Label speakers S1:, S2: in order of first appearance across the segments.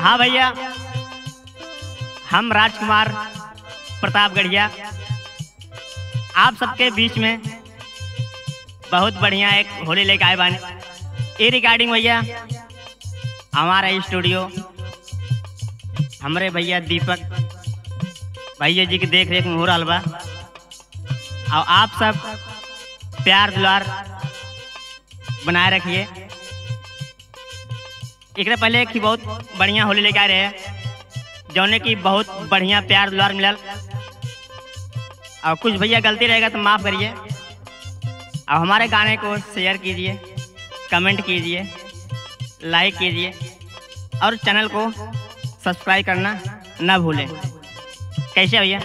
S1: हाँ भैया हम राजकुमार प्रताप गढ़िया आप सबके बीच में बहुत बढ़िया एक होली लेके आए बाने ये रिकॉर्डिंग भैया हमारा स्टूडियो हमरे भैया दीपक भैया जी की देख रेख में हो रहा बा और आप सब प्यार दुलार बनाए रखिए एक पहले एक ही बहुत बढ़िया होली लेके आ रहे हैं जौने की बहुत बढ़िया प्यार दुलार मिलल और कुछ भैया गलती रहेगा तो माफ़ करिए और हमारे गाने को शेयर कीजिए कमेंट कीजिए लाइक कीजिए और चैनल को सब्सक्राइब करना ना भूलें कैसे भैया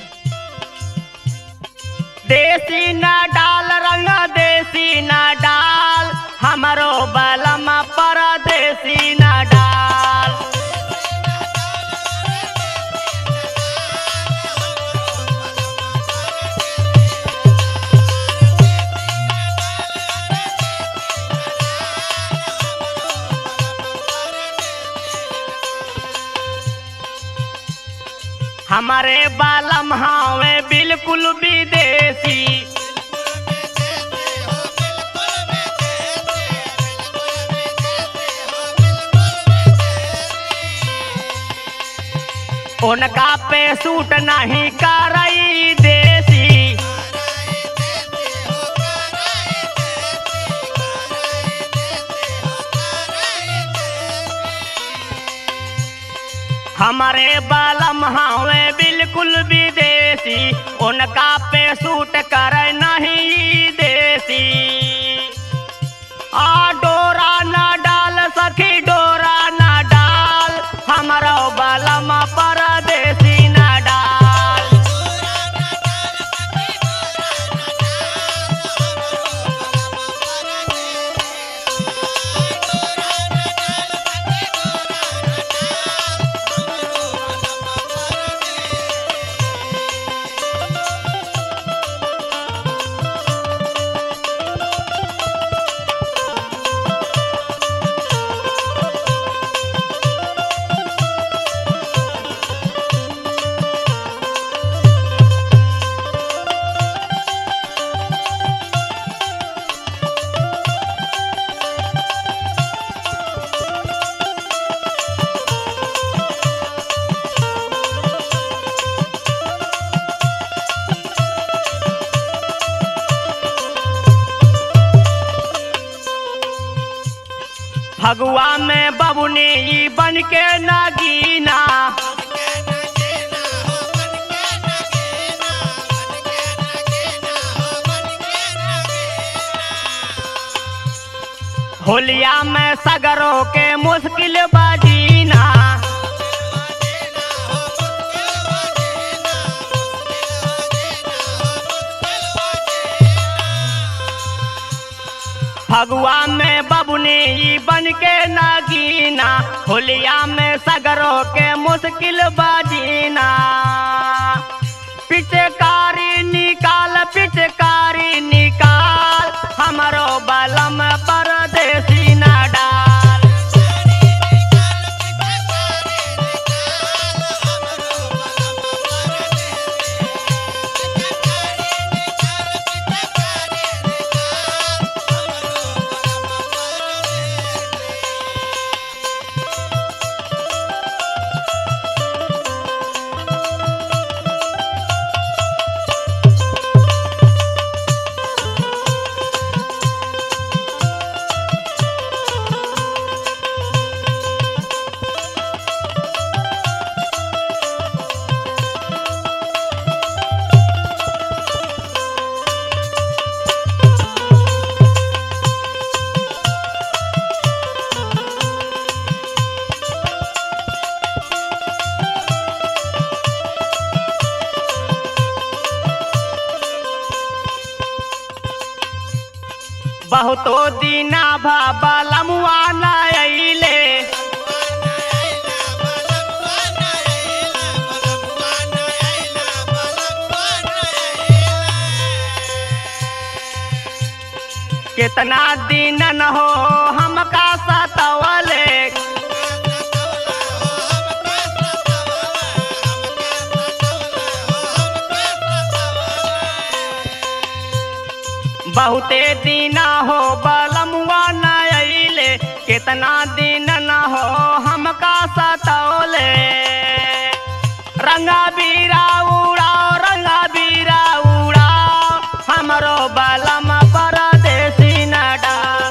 S1: देसी ना डाल रंग देसी ना डाल हमारो बलम पर देसी ना डाल हमारे बालम हावे बिल्कुल विदेशी उनका पे सूट नहीं करई देसी हमारे बालम हावे बिल्कुल विदेशी उनका पे सूट कर नहीं देसी आ डोरा ना डाल सखी डोरा ना डाल हमारो बालम परदेसी ना डाल फगुआ में बबुनी ई बन के नगीना होलिया में सगरों के मुश्किल बजीना फगुआ में बबुनी ई बन के नगीना होलिया में सगरों के मुश्किल बजीना पिचकारी निकाल पिचकारी निकाल हमारो बलम परदेसी ना डाल बहुतो दीना भाबा लमुआ न अइले कितना दिन न हो हमका सतवले बहुते दीना हो बलमुआ न अइले कितना दिन न हो हमका सतौले रंगा बीरा उड़ाओ रंगा बीरा उड़ाओ हमरो बलम परदेसी न डाल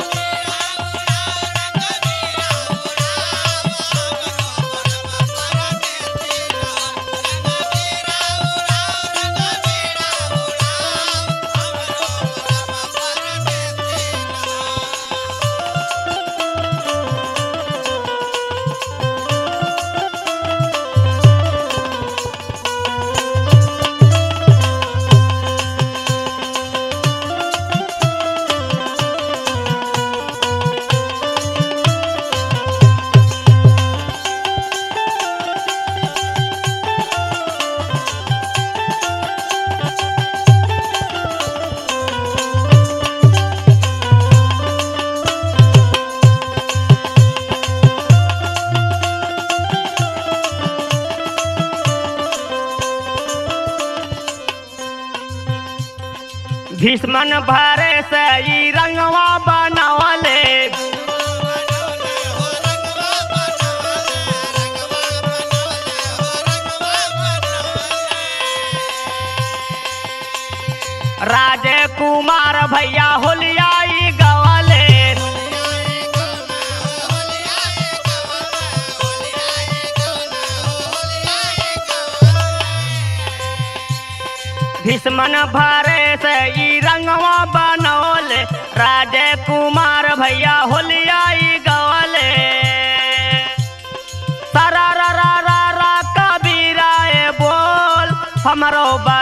S1: भीष्मन भरे से ई रंगवा बनावले राजे कुमार भैया होलियाई गवले भीष्मन भरे से ई रंगवा बनौले राजे कुमार भैया होलियाई गवले सरा रा रा रा रा कबीरा ए बोल हमरो बा